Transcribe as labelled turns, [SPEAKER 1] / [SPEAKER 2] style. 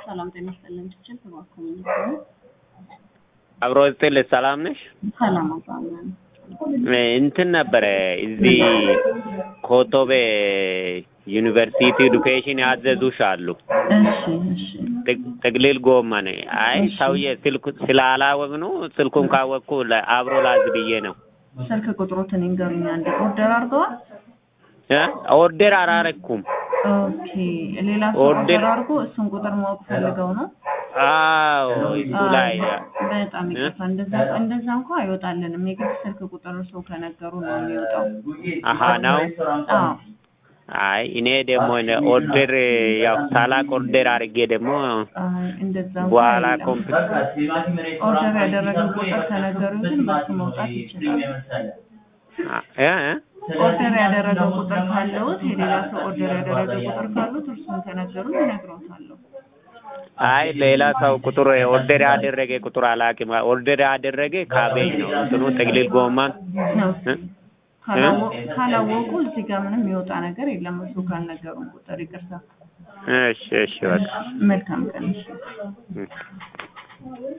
[SPEAKER 1] ሰላም ጤና ይስጥልን። ችችል ተባከሙ ነው
[SPEAKER 2] አብሮ ስጥል ሰላም ነሽ?
[SPEAKER 1] ሰላም አባለን
[SPEAKER 2] እንትን ነበረ እዚህ ኮቶቤ ዩኒቨርሲቲ ኤዱኬሽን ያዘዙሽ አሉ።
[SPEAKER 1] እሺ እሺ
[SPEAKER 2] ጥቅ- ጥቅልል ጎመን። አይ ሰውዬ ስልኩ ስላላወቅ ነው። ስልኩን ካወቅኩ ለ- አብሮ ላዝ ብዬ ነው።
[SPEAKER 1] ስልክ ቁጥሮትን ይንገሩኝ። አንዴ ኦርደር አድርገዋል?
[SPEAKER 2] እ? ኦርደር አላረኩም።
[SPEAKER 1] ኦኬ ሌላ ሰው
[SPEAKER 2] ኦርደር-
[SPEAKER 1] ኦርደር አድርጎ እሱን ቁጥር ማወቅ ፈልገው ነው?
[SPEAKER 2] አዎ እሱ ላይ
[SPEAKER 1] አይ፣ በጣም ይቅርታ። እንደዛ እንደዛ እንኳ አይወጣልንም። የግድ ስልክ ቁጥር ሰው ከነገሩ ነው የሚወጣው።
[SPEAKER 2] አሀ ነው።
[SPEAKER 1] አዎ
[SPEAKER 2] አይ እኔ ደግሞ እኔ ኦርደር ያው ሳላቅ ኦርደር አድርጌ ደግሞ
[SPEAKER 1] አይ፣ እንደዛ እንኳ
[SPEAKER 2] በኋላ
[SPEAKER 1] የለም።
[SPEAKER 2] ኮምፒውተር
[SPEAKER 1] ኦርደር ያደረገው ቁጥር ከነገሩ ግን በሱ መውጣት ይችላል።
[SPEAKER 2] እ?
[SPEAKER 1] ኦርደር ያደረገው ቁጥር ካለውት የሌላ ሰው ኦርደር ያደረገ ቁጥር ካሉት እርሱን ከነገሩ ይነግረውታለሁ።
[SPEAKER 2] አይ ሌላ ሰው ቁጥር ኦርደር ያደረገ ቁጥር አላውቅም። ኦርደር ያደረገ ካቤጅ ነው እንትኑ ጥቅልል ጎመን
[SPEAKER 1] ነው
[SPEAKER 2] እ?
[SPEAKER 1] ካላወ- ካላወቁ እዚህ ጋር ምንም የሚወጣ ነገር የለም። እሱ ካልነገሩን ቁጥር ይቅርታ።
[SPEAKER 2] እሺ እሺ በቃ
[SPEAKER 1] መልካም ቀን። እሺ።
[SPEAKER 2] እ።